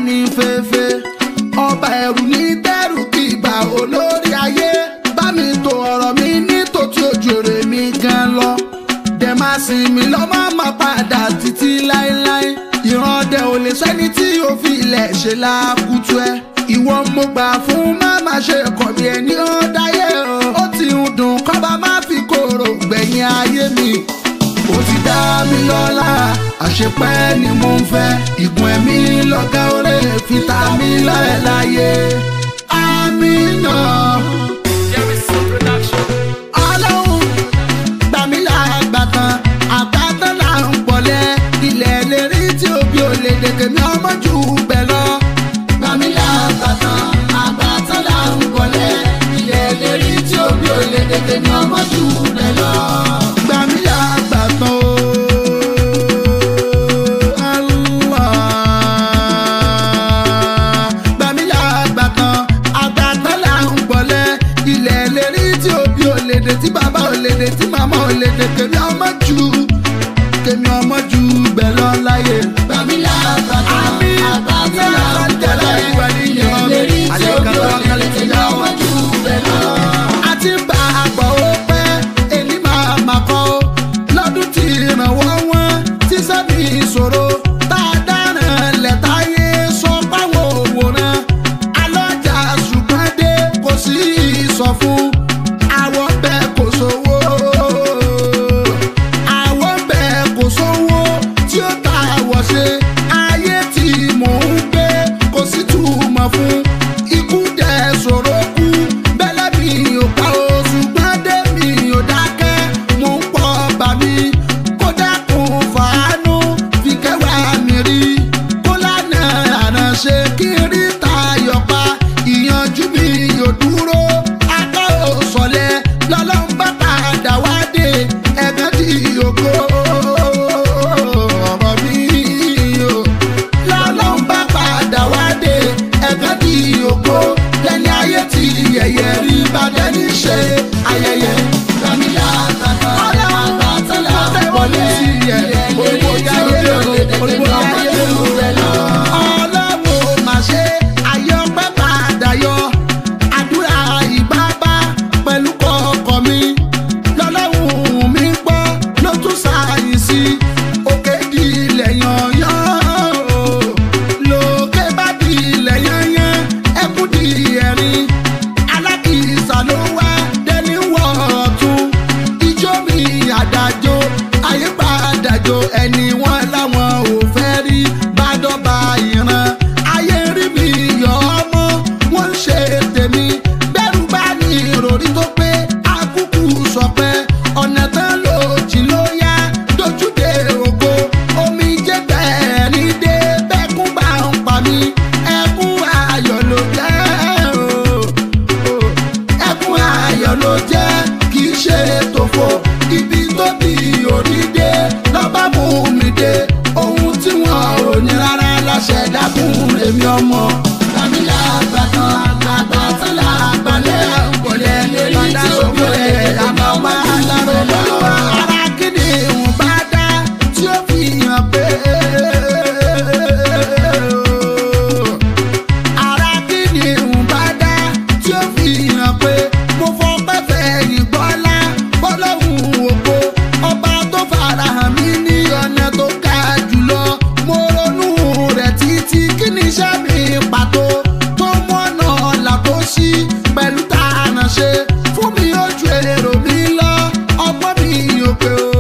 ní fẹ́fẹ́ ọba ẹ̀rù ní tẹ́rù kí ìgbà olórí ayé bá mi tó ọ̀rọ̀ mi ní tòtí ojú èrè mi gan lọ dẹ̀ máa sìn mí lọ́mọ́ máa padà títí láéláé ìran ọdẹ ò lè sẹ́ni tí yóò fi ilẹ̀ ṣe lákùtù ẹ ìwọ mo gbà fún má má ṣe kọ̀ mí ẹni ó dáyé o ó ti ń dùn kọ́ba má fi kóró gbẹ̀yìn ayé mi ó ti dá mi lọ́lá àṣepẹ́ ni mo ń fẹ́ ìgùn ẹ̀mí lọ́gá oré fi ta mí lọ́ẹ̀ láyé àmì náà ọlọ́run gbà mí lágbàtàn àgbàtàn là ń pọ̀lẹ́ ilẹ̀ lérí tí òbí ò lè dèkè mi ọmọ jù bẹ́ẹ̀ lọ. gbà mí lágbàtàn àgbàtàn là ń pọ̀lẹ́ ilẹ̀ lérí tí òbí ò lè dèkè mi ọmọ jù bẹ́ẹ̀ lọ. gbà mí lágbàtàn o. Allah. Gbà mí lágbàtàn àgbàtàn là ń pọ̀lẹ́ ilẹ̀ lérí tí òbí ò lè dè tí bàbá ò lè dè tí màmá ò lè dè kèmí ọmọ jù kèmí ọmọ jù bẹ́ẹ̀ lọ láyé. Gbàmí lágbàtàn àgbàtàn là ń pọ̀lẹ́ ilẹ̀ lérí tí òbí ò lè dè kèmí ọmọ jù bẹ́ẹ̀ lọ. a ti ń bá a gbọ́ ó pẹ́ èmi máa mà kọ́ ó lọ́dún tí ìrànwọ́ wọn tí sẹ́mi ìṣòro tá a dáràn lẹ́tàáyé sọ páwọn òwòrán alọ́jà ṣùgbọ́n dé kò sí ìsọfún àwọn bẹ́ẹ̀ kò sówó àwọn bẹ́ẹ̀ kò sówó tí ó ta àwọ̀ ṣe ayé tí mò ń gbé kò sí túmọ̀ fún ikú dẹ̀ sọ̀rọ̀ kú bẹ́lẹ̀ mi ò pa o ṣùgbọ́n dé mi ò dákẹ́ mò ń pọ̀ bà mí kó dákun fàánú fi kẹwàá mi rí kó lánà àránṣe kí n rí tayọ̀ pa ìyànjú mi ò dúró aká ò sọ̀lẹ̀ lọ́lọ́run bá padà wá dé ẹ̀gán tí ògo ọ̀rọ̀ mi o lọ́lọ́run bá padà wá dé ẹ̀gán tí ògo lẹ́ni ayé tí yẹ̀yẹ̀ rí bàjẹ́ ní ṣe ayẹyẹ. Gbàmí lágbàtàn àgbàtàn là ń pọ̀lẹ́ ilẹ̀ lérí tí òbí ò lè dè kèmí ọmọ jù bẹ́ẹ̀ lọ. ọlọ́wọ́ mà ṣe ayọ́pẹ́ padà yọ àdúrà ìbábá pẹ̀lú kọ̀ọ̀kọ̀ mi lọ́lọ́run mi gbọ́ ló tún ṣàyìnsí òkè di ilẹ̀ yanyan o lókè bá di ilẹ̀ yanyan ẹkún di ẹ̀rín alákìísà ló wá dẹni wọ̀ ọ̀tún ijó mi àdájọ́ àyípadàjọ́ ẹni wọn láwọn ò fẹ́ rí bádọ́ba ìran ayé rí mi yọ ọmọ wọn ń ṣe tèmi bẹ́rù bá ní ìròrí tó pé akúkú sọ pé ọ̀nà tán ló jì ló yá dojúdé ògo omi jẹ́ bẹ́ẹ̀ ní dé bẹ́kún bá ń pa mí ẹkún ayọ̀ ló jẹ́ o ẹkún ayọ̀ ló jẹ́ kì í ṣe tòfo ibi tó di òdìdé lọ́ba mú mi dé ohun tí wọn ò ní rárá láṣẹ dákun èmi ọmọ. Gbàmí lágbàtàn àgbàtàn là ń pọ̀lẹ́ ilẹ̀ lérí tí òbí ò lè dè kèmí ọmọ jù bẹ́ẹ̀ lọ. ara kíni ìwọ̀n bá dá tí ó fi hàn pé ara kíni ìwọ̀n bá dá tí ó fi hàn pé mo fọpẹ́ fẹ̀yìn gbọ́lá fọlọ́hún ògo ọba tó farahàn mí ní ọ̀nà tó ga jùlọ mo ronú rẹ̀ títí kí ni iṣẹ́ mi pàtó tó mú ọ̀nà ọ̀la tó ṣí pẹ̀lú tààrà ṣe fún mi ojú èrò mi lọ ọgbọ́n mi ò pé o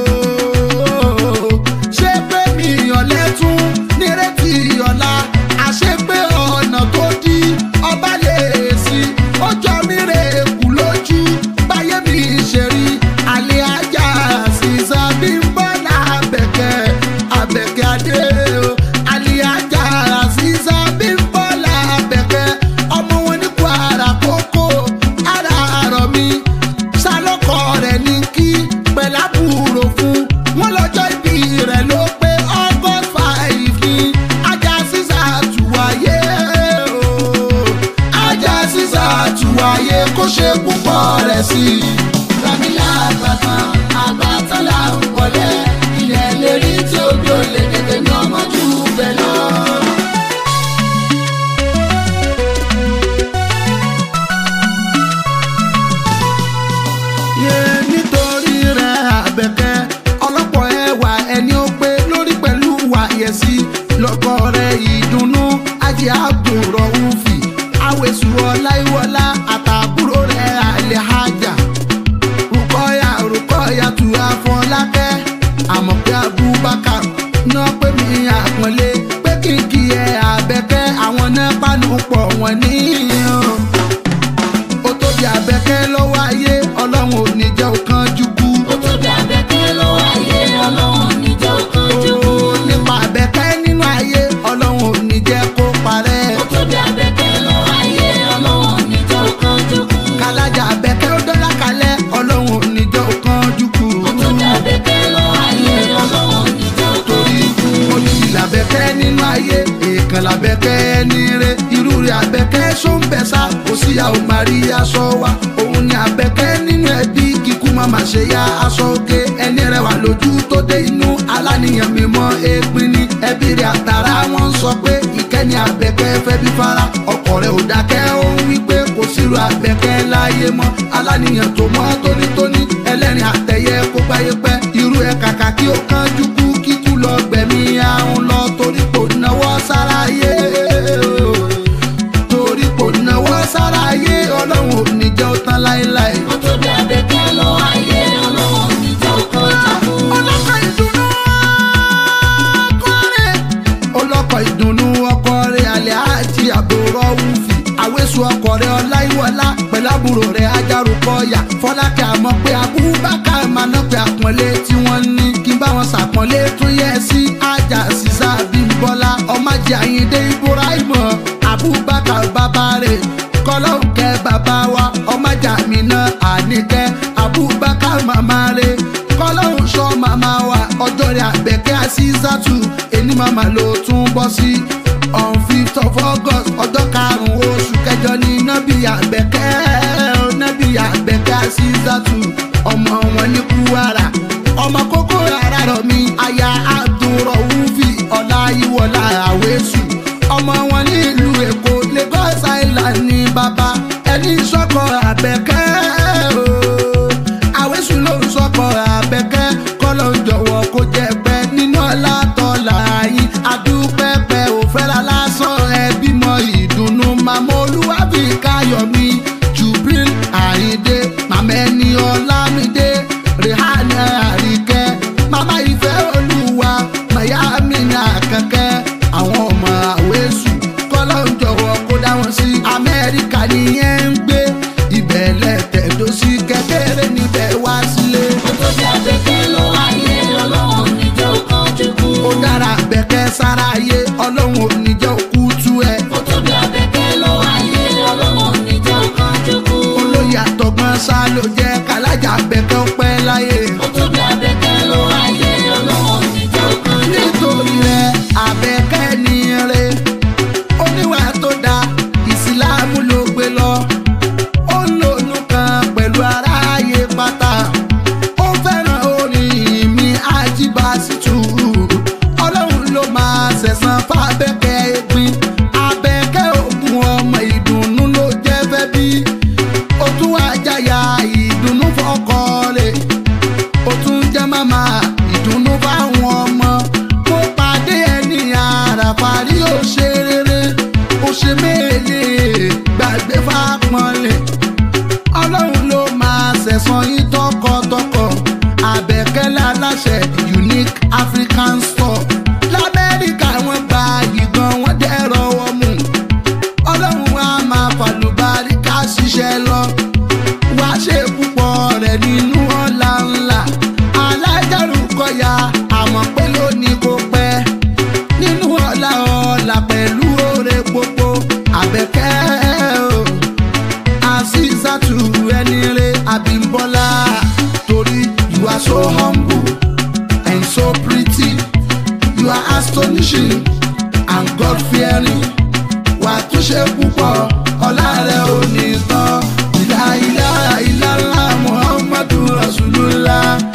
ṣé pé mi ọ̀lẹ́ tún nírètí ọ̀la àṣé pé ọ̀nà tó dí ọba lè sí ó jọ mí rè kú lójú báyé mi ṣe rí àlè ajá sísá bí ń bọ́ lábẹ́kẹ́ abẹ́kẹ́ adé o àlè ajá sísá bí ń bọ́ lábẹ́kẹ́ ọmọ wọn ní kwara kókó ara àrọ̀ mi sálọ́kọ̀ rẹ̀ ní kí pẹ̀lábùrò fún wọn lọ́jọ́ ìbí rẹ̀ ló pé august five ní ajá sísá àtúwáyé o ajá sísá àtúwáyé kó ṣe púpọ̀ rẹ̀ sí i. Gbàmí lágbàtàn àgbàtàn là ń pọ̀lẹ́ ilẹ̀ lérí tí òbí ò lè dè kèmí ọmọ jù bẹ́ẹ̀ lọ. àmọ̀ pé abubakar náà pé mi àpọ́nlé pé kìkì ẹ̀ àbẹ̀kẹ́ àwọn náà pàánù pọ̀ wọ́n níyàn ó tóbi àbẹ̀kẹ́ lọ́wọ́ ayé ọlọ́run ò ní jẹ́ òkan jùkú. ó tóbi abẹ́kẹ́ lọ́wọ́ ayé ọlọ́run níjẹ́ òkan jùkú. nípa àbẹ̀kẹ́ nínú ayé ọlọ́run ò ní jẹ́ kó parẹ́. ó tóbi abẹ́kẹ́ lọ́wọ́ ayé ọlọ́run níjẹ́ òkan jùkú. kálájà àbẹ̀kẹ́ ó dọ́là kalẹ̀ ọlọ́run ò ní jẹ́ òkan jùkú. ó tóbi abẹ́kẹ́ lọ́wọ́ ayé ọlọ́run níjẹ́ òkan torí olùsí làbẹ̀kẹ́ nínú ayé èèkàn làbẹ̀kẹ́ níre irú rẹ̀ àbẹ̀kẹ́ sóńbẹ̀sà kò síyàwó màrí aṣọ wa òun ni àbẹ̀kẹ́ nínú ẹbí kíkú má má ṣe ya aṣọ òkè ẹni rẹwà lójú tó dé inú aláníyàn mímọ́ èèpin ni ẹbí rẹ̀ àtàrà wọn sọ pé ìkẹ́ni àbẹ̀kẹ́ fẹ́ bí fara ọkọ rẹ̀ ò dákẹ́ ó ń wí pé kò sírò àbẹ̀kẹ́ láyé mọ́ aláníyàn tó mọ́ tónítóní ẹlẹ́rìn àtẹ̀yẹ kó gbáyé pẹ́ irú ẹ̀ kàkà kí ó kánjú kú kíkú lọ gbẹ̀mí àrùn lọ torí kò náwó sáráyé torí kò náwó sáráyé ọlọ́run ò ní jẹ́ ó tán láéláé. ó tóbi abẹ́kẹ́ lọ́wọ́ ayé ọlọ́run níjẹ́ òkan jùkú. ọlọ́kọ̀ ìdùnnú ọkọ rẹ̀ ọlọ́kọ̀ ìdùnnú ọkọ rẹ̀ alẹ́ àti àbúrò wùfì àwẹ̀sù ọkọ rẹ̀ ọláìwọlá pẹ̀lú àbúrò rẹ̀ ajárùkọ̀yà fọlákẹ́ àmọ́ pé abúbákà máa ná pé àpọ́nlé tí wọ́n ní kí n bá wọn ṣàpọ́nlé tún yẹ sí ajá sísá bímbọ́lá ọmájì àyíndé ibrahim abubakar bàbá rẹ̀ kọlọ́hún kẹ́ bàbá wa ọmájà mi náà àníkẹ́ abubakar màmá rẹ̀ kọlọ́hún sọ màmá wa ọjọ́ rẹ̀ àbẹ̀kẹ́ àṣìṣàtù ẹni màmá ló tún bọ́ sí on fifth of august ọjọ́ karùn-ún oṣù kẹjọ ní nábì àbẹ̀kẹ́ nábì àbẹ̀kẹ́ àṣìṣàtù ọmọ wọn ní kúwàrà ọmọ kókó rárá rọ mi aya abdulrahuf ọláyíwọlá àwẹsù ọmọ wọn ní ìlú èkó lagos island ní bàbá ẹni sọkọ àbẹ̀kẹ́ ooo àwẹsù ló ń sọkọ àbẹ̀kẹ́ kọlọ ń jọ̀wọ́ kó jẹ pẹ́ nínú ọlá tọlá yín adúpẹ́pẹ́ òfẹ́ra lásán ẹ bímọ ìdùnnú màmá olúwàbí káyọ̀mí jubril àyíndé màmá ẹni ọlámídé rehana àríkẹ́ màmá ìfẹ́ olúwa mayami ní àkànkẹ́ àwọn ọmọ àwẹ̀sù kọ́lọ́ ń jọ̀wọ́ kó dá wọn sí amẹ́ríkà nìyẹn ń gbé ibẹ̀ lẹ́tẹ̀dọ́ sí kékeré níbẹ̀ wá sílé ó tóbi abẹ́kẹ́ lọ́wọ́ ayé ọlọ́run níjẹ́ òkan jùkú. ó dára bẹ̀kẹ́ sára ayé ọlọ́run ò ní jẹ́ òkú tú ẹ ó tóbi abẹ́kẹ́ lọ́wọ́ ayé ọlọ́run níjẹ́ òkan jùkú. olóyè àtọ̀gbọ́n sá ló jẹ́ kálájà bẹ̀kẹ́ ó pẹ́ láyé ó tóbi abẹ́kẹ́ lọ́wọ́ ayé ọlọ́run níjẹ́ òkan jùkú. nítorí rẹ̀ àbẹ̀kẹ́ ní rẹ̀ oníwà tó da ìsìláàmù ló gbé lọ ó ń lònú kan pẹ̀lú aráyé pátá ó fẹ́ràn orin mi àjíbásítù ọlọ́run ló máa ṣẹ̀san fábẹ́kẹ́ ẹ̀gbin abẹ́kẹ́ ògùn ọmọ ìdùnnú ló jẹ́ fẹ́ bí ó tún wá jáyà ìdùnnú fọkọ rẹ̀ ó tún jẹ́ màmá ìdùnnú fáwọn ọmọ mo pàdé ẹni àràfàrí ó ṣe rere ó ṣe méèlè gbàgbé fápọ́nlé ọlọ́run ló máa ṣẹ̀san yín tọkọtọkọ àbẹ̀kẹ́lẹ́ aláṣẹ unique african store lamẹ́ríkà wọ́n gba ìgan wọ́n dẹ́rọ wọ́n mú ọlọ́run á máa fàlùbáríkà ṣiṣẹ́ lọ wá ṣe púpọ̀ rẹ̀ nínú ọ̀la ńlá alájàrú kọ̀yà àmọ́ pé lónìí kò pẹ́ nínú ọ̀la ọ̀la pẹ̀lú oore gbogbo àbẹ̀kẹ́ o àṣìṣàtù ẹni rẹ àbímbọ́lá torí you are so humble and so pretty you are astonishing and God fearing wà tún ṣe púpọ̀ ọlá rẹ̀ ò ní tán ìlà ìlà ìlà ńlá muhammadu rasulullah